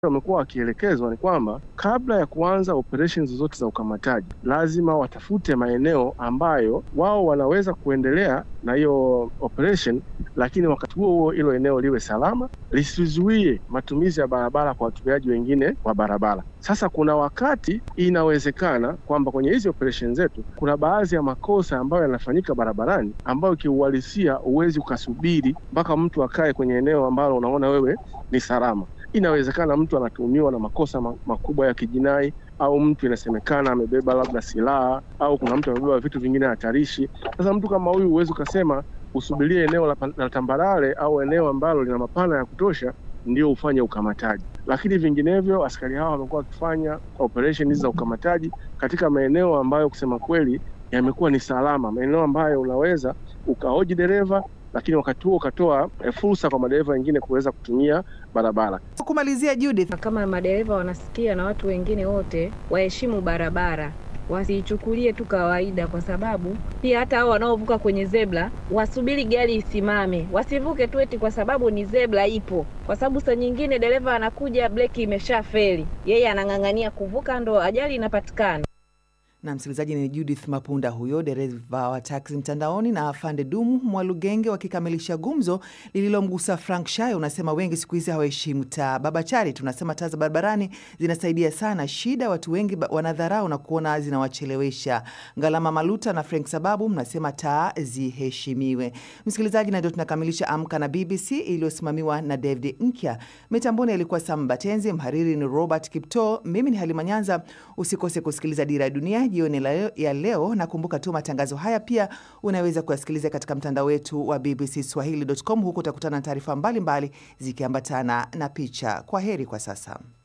wamekuwa wakielekezwa ni kwamba kabla ya kuanza operations zozote za ukamataji, lazima watafute maeneo ambayo wao wanaweza kuendelea na hiyo operation, lakini wakati huo huo hilo eneo liwe salama, lisizuie matumizi ya barabara kwa watumiaji wengine wa barabara. Sasa kuna wakati inawezekana kwamba kwenye hizi operation zetu kuna baadhi ya makosa ambayo yanafanyika barabarani ambayo kiuhalisia huwezi ukasubiri mpaka mtu akae kwenye eneo ambalo unaona wewe ni salama. Inawezekana mtu anatuhumiwa na makosa makubwa ya kijinai au mtu inasemekana amebeba labda silaha au kuna mtu amebeba vitu vingine hatarishi. Sasa mtu kama huyu huwezi ukasema usubirie eneo la, la tambarare au eneo ambalo lina mapana ya kutosha ndio ufanye ukamataji, lakini vinginevyo askari hawa wamekuwa wakifanya operation hizi za ukamataji katika maeneo ambayo kusema kweli yamekuwa ni salama, maeneo ambayo unaweza ukahoji dereva lakini wakati huo ukatoa e, fursa kwa madereva wengine kuweza kutumia barabara. Kumalizia Judith, kama madereva wanasikia na watu wengine wote waheshimu barabara, wasiichukulie tu kawaida, kwa sababu pia hata hao wanaovuka kwenye zebra wasubiri gari isimame, wasivuke tu eti kwa sababu ni zebra ipo, kwa sababu saa nyingine dereva anakuja breki imesha feli, yeye anang'ang'ania kuvuka, ndo ajali inapatikana na msikilizaji, ni Judith Mapunda huyo dereva wa taksi mtandaoni na afande Dumu Mwalugenge wakikamilisha gumzo lililomgusa Frank Shayo. Unasema wengi siku hizi hawaheshimu taa. Baba Chari tunasema taa za barabarani zinasaidia sana, shida watu wengi wanadharau na kuona zinawachelewesha. Ngalama Maluta na Frank Sababu mnasema taa ziheshimiwe. Msikilizaji, na ndio tunakamilisha Amka na BBC iliyosimamiwa na David Nkya. Mitamboni alikuwa Sam Batenzi, mhariri ni Robert Kipto, mimi ni Halima Nyanza. Usikose kusikiliza Dira ya Dunia jioni ya leo. Nakumbuka tu matangazo haya pia unaweza kuyasikiliza katika mtandao wetu wa BBC Swahili.com. Huku utakutana na taarifa mbalimbali zikiambatana na picha. Kwa heri kwa sasa.